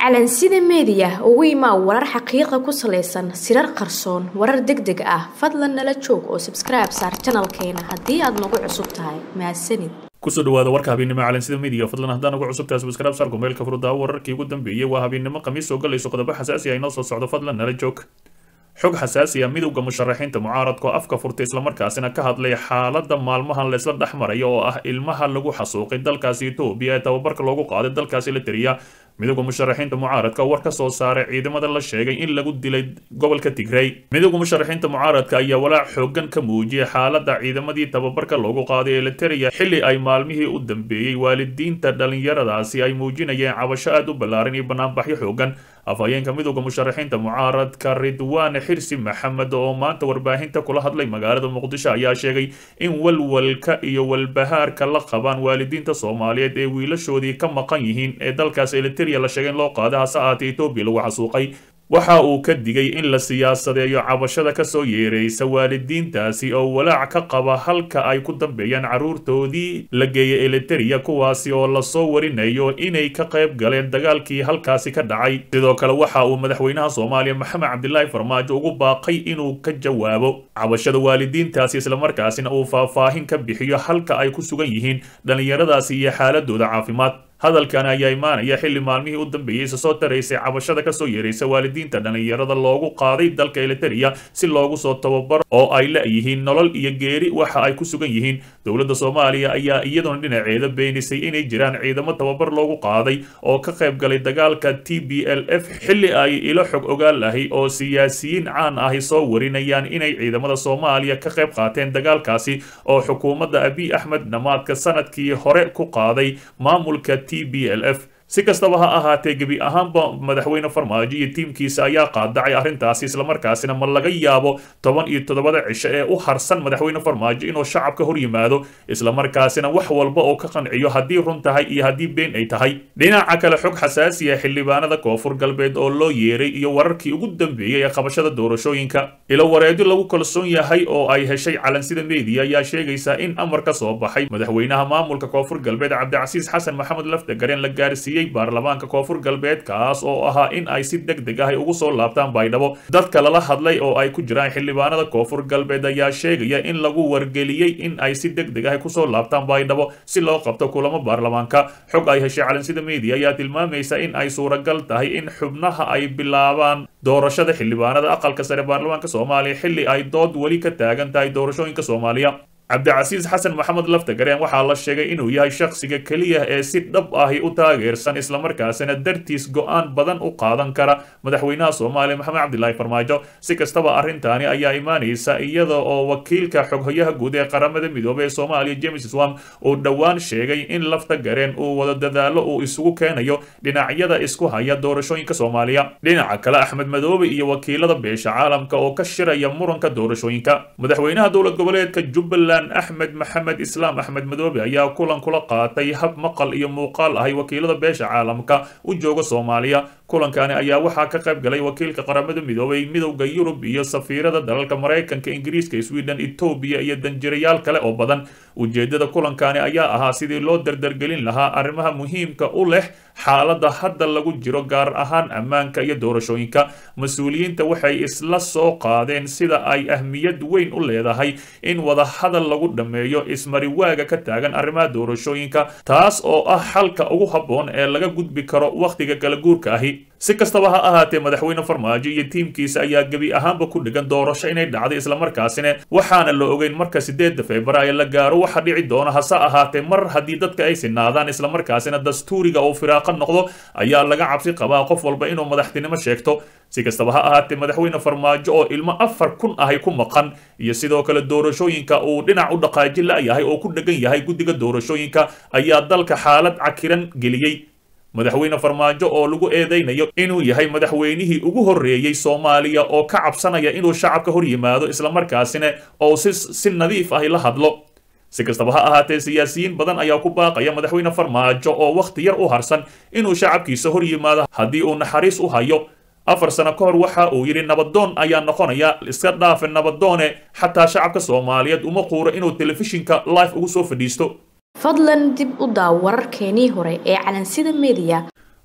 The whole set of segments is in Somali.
calansida meediya ugu imaa warar xaqiiqa ku salaysan sirar qarsoon warar deg deg ah fadlan nala joog oo sabskribe saar janalkeena haddii aad nagu cusub tahay mahadsanid kusoo dhawaada warka habeennimo calansida media fadlan haddaan ugu cusubtahay subscribe saarku meelka furdaa wararkii ugu dambeeyey waa habeennimo khamiis soo galayso qodobo xasaasi ah inoo soo socdo fadlan nala joog xog xasaasi ah midowda musharaxiinta mucaaradka oo afka furtay islamarkaasina ka hadlay xaaladda maalmahan laysla dhex maraya oo ah ilmaha lagu xasuuqay dalkaasi etoobiya ee tababarka loogu qaaday dalkaasi la tiriya midowda musharaxiinta mucaaradka war ka soo saaray ciidamada la sheegay in lagu dilay gobolka tigray midowda musharaxiinta mucaaradka ayaa walaac xoogan ka muujiyay xaaladda ciidamadii tababarka loogu qaaday ee la tiriya xilli ay maalmihii u dambeeyey waalidiinta dhallinyaradaasi ay muujinayeen cabasho aad u ballaaran iyo banaanbaxyo xoogan afhayeenka midowda musharaxiinta mucaaradka ridwaane xirsi maxamed oo maanta warbaahinta kula hadlay magaalada muqdisho ayaa sheegay in walwalka iyo walbahaarka la qabaan waalidiinta soomaaliyeed ee wiilashoodii ka maqan yihiin ee dalkaas eliteria la sheegay in loo qaaday hase ahaatee etoobiya lagu xasuuqay waxa uu ka digay in la siyaasadeeyo cabashada kasoo yeeraysa waalidiintaasi oo walaac ka qaba halka ay ku dambeeyaan carruurtoodii la geeyay eliteria kuwaasi oo lasoo warinayo inay ka qayb galeen dagaalkii halkaasi ka dhacay sidoo kale waxa uu madaxweynaha soomaaliya maxamed cabdilaahi farmaajo ugu baaqay inuu ka jawaabo cabashada waalidiintaasi islamarkaasina uu faahfaahin ka bixiyo halka ay ku sugan yihiin dhallinyaradaasi iyo xaaladooda caafimaad hadalkan ayaa imaanaya xilli maalmihii u dambeeyey isa soo taraysay cabashada kasoo yeeraysa waalidiinta dhallinyarada loogu qaaday dalka eliteria si loogu soo tababaro oo ay la-yihiin nolol iyo geeri waxa ay ku sugan yihiin dowladda soomaaliya ayaa iyaduna dhinaceeda beenisay inay jiraan ciidamo tababar loogu qaaday oo ka qayb galay dagaalka t b l f xilli ay ilo xog ogaal ahi oo siyaasiyiin caan ahi soo warinayaan inay ciidamada soomaaliya ka qayb qaateen dagaalkaasi oo xukuumadda abiy axmed dhamaadka sanadkii hore ku qaaday maamulka t b l f si kastaba ha ahaatee gebi ahaanba madaxweyne farmaajo iyo tiimkiisa ayaa qaadacay arrintaasi islamarkaasina ma laga yaabo toban iyo toddobada cisho ee u harsan madaxweyne farmaajo inuu shacabka hor yimaado islamarkaasina wax walba oo ka qanciyo haddii run tahay iyo haddii been ay tahay dhinaca kale xog xasaasi ah xildhibaanada koonfur galbeed oo loo yeeray iyo wararkii ugu dambeeyey ee qabashada doorashooyinka ilo wareedyo lagu kalsoon yahay oo ay heshay calansida media ayaa sheegaysa in amar ka soo baxay madaxweynaha maamulka koonfur galbeed cabdicasiis xasan maxamed laftagareen la gaarsiiyey baarlamaanka koonfur galbeed kaas oo ahaa in ay si deg deg ah ugu soo laabtaan baydhabo dadka lala hadlay oo ay ku jiraan xildhibaanada koonfur galbeed ayaa sheegaya in lagu wargeliyey in ay si deg deg ah kusoo laabtaan baydhabo si loo qabto kulamo baarlamaanka xog ay heshay calansida media ayaa tilmaamaysa in ay suuragal tahay in xubnaha ay bilaabaan doorashada xildhibaanada aqalka sare baarlamaanka soomaaliya xilli ay dood weli ka taagan tahay doorashooyinka soomaaliya cabdicasiis xasan maxamed laftagareen waxaa la sheegay inuu yahay shakhsiga keliya ee si dhab ahi u taageersan islamarkaasina dartiis go-aan badan u qaadan kara madaxweynaha soomaaliya maxamed cabdilaahi farmaajo si kastaba arrintaani ayaa imaanaysa iyada oo wakiilka xoghoyaha guud ee qaramada midoobey ee soomaaliya james swam uu dhowaan sheegay in laftagareen uu wada dadaalo uu isugu keenayo dhinacyada isku haya doorashooyinka soomaaliya dhinaca kale axmed madoobe iyo wakiilada beesha caalamka oo ka shiraya muranka doorashooyinka madaxweynaha dowlad goboleedka jubbaland axmed maxamed islaam axmed madoobe ayaa kulan kula qaatay hab maqal iyo muuqaal ahay wakiilada beesha caalamka u jooga soomaaliya kulankani ayaa waxaa ka qayb galay wakiilka qaramada midoobay midowda yurub iyo safiirada dalalka maraykanka ingiriiska sweden etoobiya iyo danjirayaal kale oo badan ujeedada kulankani ayaa ahaa sidii loo dardargelin lahaa arrimaha muhiimka u leh xaaladda hadda lagu jiro gaar ahaan ammaanka iyo doorashooyinka mas-uuliyiinta waxay isla soo qaadeen sida ay ahmiyad weyn u leedahay in wadahadal lagu dhammeeyo ismariwaaga ka taagan arrimaha doorashooyinka taas oo ah xalka ugu habboon ee laga gudbi karo wakhtiga kala guurka ahi si kastaba ha ahaatee madaxweyne farmaajo iyo tiimkiisa ayaa gebi ahaanba ku dhigan doorasho inay dhacday islamarkaasina waxaana la ogeyn marka sideedda februaayo la gaaro waxa dhici doona hase ahaatee mar haddii dadka ay sinaadaan islamarkaasina dastuuriga uu firaaqo noqdo ayaa laga cabsi qabaa qof walba inuu madaxtinimo sheegto si kastaba ha ahaatee madaxweyne farmaajo oo ilmo afar kun ahay ku maqan iyo sidoo kale doorashooyinka uu dhinac u dhaqaaji la-yahay oo ku dhegan yahay guddiga doorashooyinka ayaa dalka xaalad cakiran geliyey madaxweyne farmaajo oo lagu eedeynayo inuu yahay madaxweynihii ugu horreeyey soomaaliya oo ka cabsanaya inuu shacabka hor yimaado islamarkaasina oo si si nadiif ahi la hadlo si kastaba ha ahaatee siyaasiyiin badan ayaa ku baaqaya madaxweyne farmaajo oo wakhti yar u harsan inuu shacabkiisa hor yimaado haddii uu naxariis u hayo afar sano ka hor waxa uu yidhi nabadoon ayaa noqonaya iska dhaafe nabadoone xataa shacabka soomaaliyeed uma quuro inuu telefishinka live ugu soo fadhiisto fadlan dib u daaw wararkeenii hore ee calansida media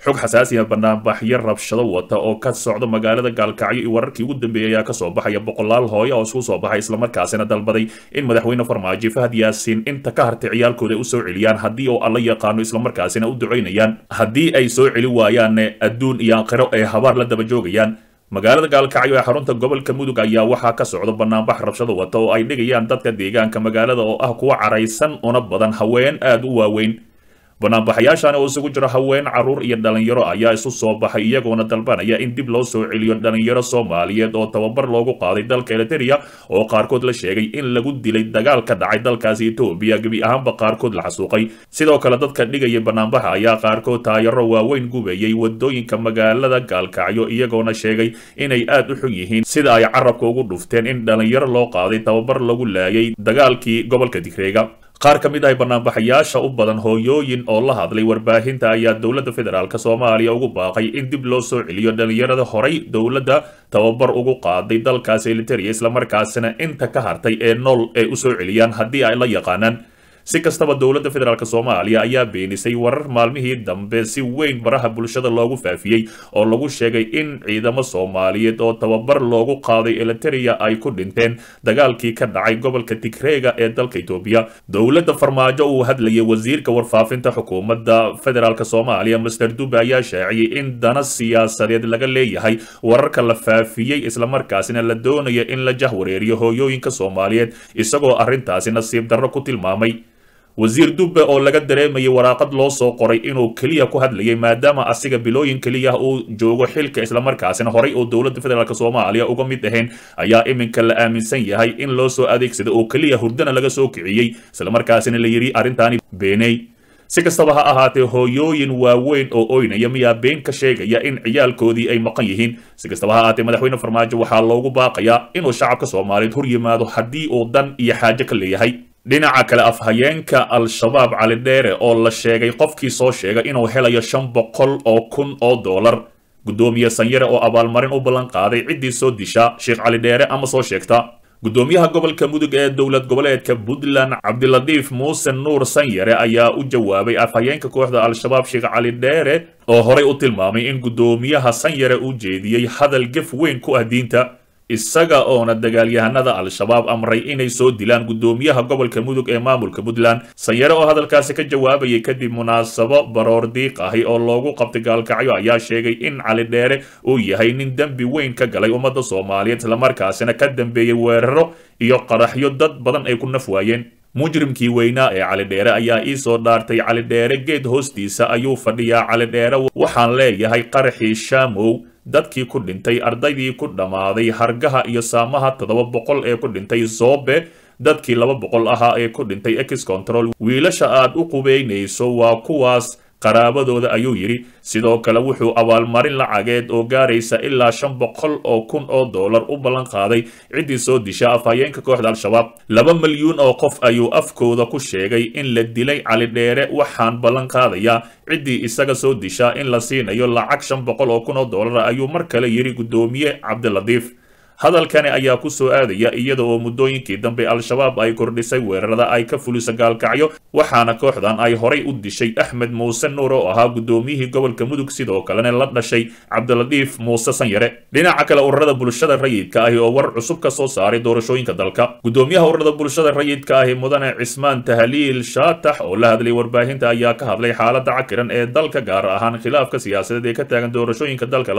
xog xasaasiya banaanbaxyo rabshado wata oo ka socda magaalada gaalkacyo iyo wararkii ugu dambeeyay ayaa kasoo baxaya boqolaal hooyo oo isku soo baxay islamarkaasina dalbaday in madaxweyne farmaajo fahad yaasiin inta ka hartay ciyaalkooda u soo celiyaan haddii oo alla yaqaano islamarkaasina u ducaynayaan haddii ay soo celi waayaanne adduun iyo aakhiro ay habaar la daba joogayaan magaalada gaalkacyo ee xarunta gobolka mudug ayaa waxaa ka socda banaanbax rabshado wata oo ay dhigayaan dadka deegaanka magaalada oo ah kuwa caraysan una badan haween aada u waaweyn banaanbaxayaashan oo isugu jiro haween caruur iyo dhalinyaro ayaa isu soo baxay iyagoona dalbanaya in dib loo soo celiyo dhalinyaro soomaaliyeed oo tababar loogu qaaday dalka eliteria oo qaarkood la sheegay in lagu dilay dagaal ka dhacay dalkaasi etoobiya gebi ahaanba qaarkood la xasuuqay sidoo kale dadka dhigaya banaanbaxa ayaa qaarkood taayaro waaweyn gubayay wadooyinka magaalada gaalkacyo iyagoona sheegay inay aad u xun yihiin sida ay carabka ugu dhufteen in dhalinyaro loo qaaday tababar lagu laayay dagaalkii gobolka digreega qaar ka mid ah banaanbaxayaasha u badan hooyooyin oo la hadlay warbaahinta ayaa dowladda federaalk soomaaliya ugu baaqay in dib loo soo celiyo dhalinyarada horay dowladda tababar ugu qaaday dalkaasi eliteria islamarkaasina inta ka hartay ee nool ay u soo celiyaan haddii ay la yaqaanaan si kastaba dowladda federaalk soomaaliya ayaa beenisay warar maalmihii dambe si weyn baraha bulshada loogu faafiyey oo lagu sheegay in ciidamo soomaaliyeed oo tababar loogu qaaday eliteria ay ku dhinteen dagaalkii ka dhacay gobolka tigreega ee dalka etoobiya dowladda farmaajo uu hadlayay wasiirka warfaafinta xukuumadda federaalk soomaaliya master dube ayaa shaaciyey in dana siyaasadeed laga leeyahay wararka la faafiyey islamarkaasina la doonaya in la jahwareeriyo hooyooyinka soomaaliyeed isagoo arrintaasi nasiib darro ku tilmaamay wasiir dubbe oo laga dareemayay waraaqad loo soo qoray inuu keliya ku hadlayay maadaama asiga bilooyin keliya uu joogo xilka islamarkaasina horay oo dowladda federaalk soomaaliya uga mid ahayn ayaa iminka la aaminsan yahay in loo soo adeegsada oo keliya hurdana laga soo kiciyey islamarkaasina la yidhi arrintaani beeney si kastaba ha ahaatee hooyooyin waaweyn oo oynaya miyaa been ka sheegaya in ciyaalkoodii ay maqan yihiin si kastaba ha ahaatee madaxweyne farmaajo waxaa loogu baaqayaa inuu shacabka soomaaliyeed hor yimaado haddii uu dan iyo xaajo ka leeyahay dhinaca kale afhayeenka al-shabaab cali dheere oo la sheegay qofkii soo sheega inuu helayo shan boqol oo kun oo dollar guddoomiye sanyare oo abaalmarin u ballan qaaday ciddii soo disha sheekh cali dheere ama soo sheegta guddoomiyaha gobolka mudug ee dowlad goboleedka puntland cabdilatiif muuse nuur sanyare ayaa u jawaabay afhayeenka kooxda al-shabaab sheekh cali dheere oo horay u tilmaamay in guddoomiyaha sanyare u jeediyey hadal gef weyn ku ah diinta isaga oona dagaalyahanada al-shabaab amray inay soo dilaan guddoomiyaha gobolka mudug ee maamulka puntland sanyare oo hadalkaasi ka jawaabayay kadib munaasabo baroor diiq ahi oo loogu qabtay gaalkacyo ayaa sheegay in cali dheere uu yahay nin dembi weyn ka galay ummadda soomaaliyeed islamarkaasina ka dambeeyey weeraro iyo qaraxyo dad badan ay ku naf waayeen mujrimkii weynaa ee cali dheere ayaa ii soo dhaartay cali dheere geed hoostiisa ayuu fadhiyaa cali dheere waxaan leeyahay qaraxii shaamow dadkii ku dhintay ardaydii ku dhammaaday hargaha iyo saamaha toddoba boqol ee ku dhintay zoobe dadkii laba boqol ahaa ee ku dhintay ex control wiilasha aad u qubeynayso waa kuwaas qaraabadooda ayuu yidhi sidoo kale wuxuu abaalmarin lacageed oo gaaraysa ilaa shan boqol oo kun oo dollar u ballan qaaday ciddii soo disha afhayeenka kooxda al-shabaab laba milyuun oo qof ayuu afkooda ku sheegay in la dilay cali dheere waxaan ballan qaadayaa ciddii isaga soo disha in la siinayo lacag shan boqol oo kun oo dollar ayuu mar kale yidhi guddoomiye cabdilatiif hadalkani ayaa ku soo aadaya iyada oo muddooyinkii dambe al-shabaab ay kordhisay weerarada ay ka fulisa gaalkacyo waxaana kooxdan ay horay u dishay axmed muuse nuur oo ahaa guddoomiyihii gobolka mudug sidoo kalena la dhashay cabdilatiif muuse sanyare dhinaca kale ururada bulshada rayidka ahi oo war cusub ka soo saaray doorashooyinka dalka guddoomiyaha ururada bulshada rayidka ahi mudane cismaan tahliil shaatax oo la hadlay warbaahinta ayaa ka hadlay xaalada cakiran ee dalka gaar ahaan khilaafka siyaasadeed ee ka taagan doorashooyinka dalka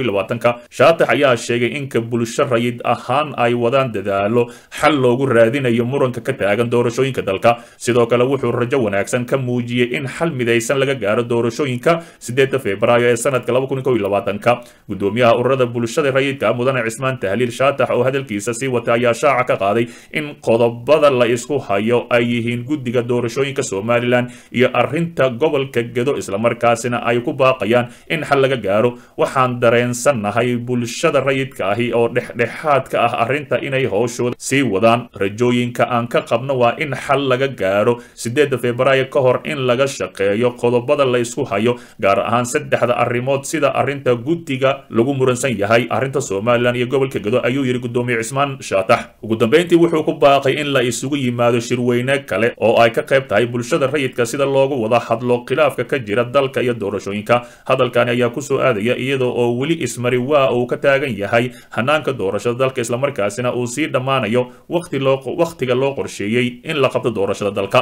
shaatax ayaa sheegay inka bulsho rayid ahaan ay wadaan dadaalo xal loogu raadinayo muranka ka taagan doorashooyinka dalka sidoo kale wuxuu rajo wanaagsan ka muujiyey in xal midaysan laga gaaro doorashooyinka sideeda febraayo ee sanadka ka guddoomiyaha ururada bulshada rayidka mudane cismaan tahliil shaatax oo hadalkiisa sii wata ayaa shaaca ka qaaday in qodobada la isku hayo ay yihiin guddiga doorashooyinka somalilan iyo arrinta gobolka gedo islamarkaasina ay ku baaqayaan in xal laga gaaro waxaan dareensannahay bulshada rayidka ahi oo dhex dhexdhexaad ka ah arrinta inay howshooda sii wadaan rajooyinka aan ka qabno waa in xal laga gaaro sideedda februaayo ka hor in laga shaqeeyo qodobada la isku hayo gaar ahaan saddexda arrimood sida arrinta guddiga lagu muransan yahay arrinta somalilan iyo gobolka gedo ayuu yidhi guddoomiye cismaan shaatax ugu dambeyntii wuxuu ku baaqay in la isugu yimaado shirweyne kale oo ay ka qayb tahay bulshada rayidka sida loogu wada hadlo khilaafka ka jira dalka iyo doorashooyinka hadalkani ayaa kusoo aadaya iyadoo oo weli ismari waa uu ka taagan yahay hanaanka doorashada dalka islamarkaasina uu sii dhammaanayo wakhtiga loo qorsheeyey in la qabto doorashada dalka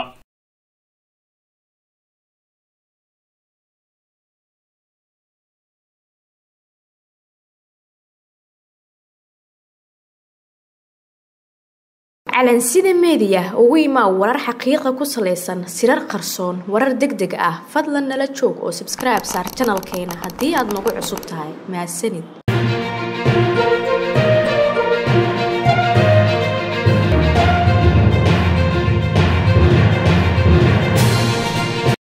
calansida meediya ugu imaa warar xaqiiqa ku salaysan sirar qarsoon warar deg deg ah fadlan nala joog oo sabskribe saar janalkeena haddii aad nagu cusub tahay mahadsanid